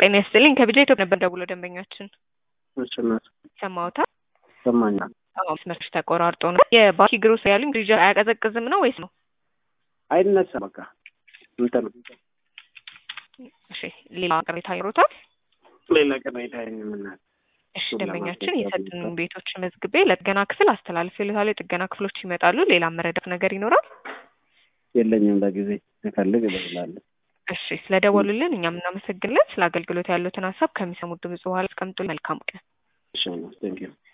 ጤና ይስጥልኝ ከቢጃ ኢትዮጵያ ነበር ደውሎ ደንበኛችን እሺ እናት ሰማውታል። ይሰማኛል። አዎ መስመርሽ ተቆራርጦ ነው። የባኪ ግሮስ ያሉኝ ፍሪጅ አያቀዘቅዝም ነው ወይስ ነው? አይነሳ በቃ እንትን እሺ ሌላ ቅሬታ ይሮታል። ሌላ ቅሬታ የምናል እሺ እሱን ደንበኛችን ለማስረዳት የሰጡን ይቻላል። ቤቶች መዝግቤ ለጥገና ክፍል አስተላልፌልታለሁ። የጥገና ክፍሎች ይመጣሉ። ሌላ መረዳት ነገር ይኖራል? የለኝም በጊዜ እፈልግ እደውላለሁ። እሺ ስለደወሉልን እኛም እናመሰግናለን። ስለ አገልግሎት ያሉትን ሀሳብ ከሚሰሙት ድምጽ በኋላ አስቀምጡ። መልካም ቀን። እሺ ቴንኪው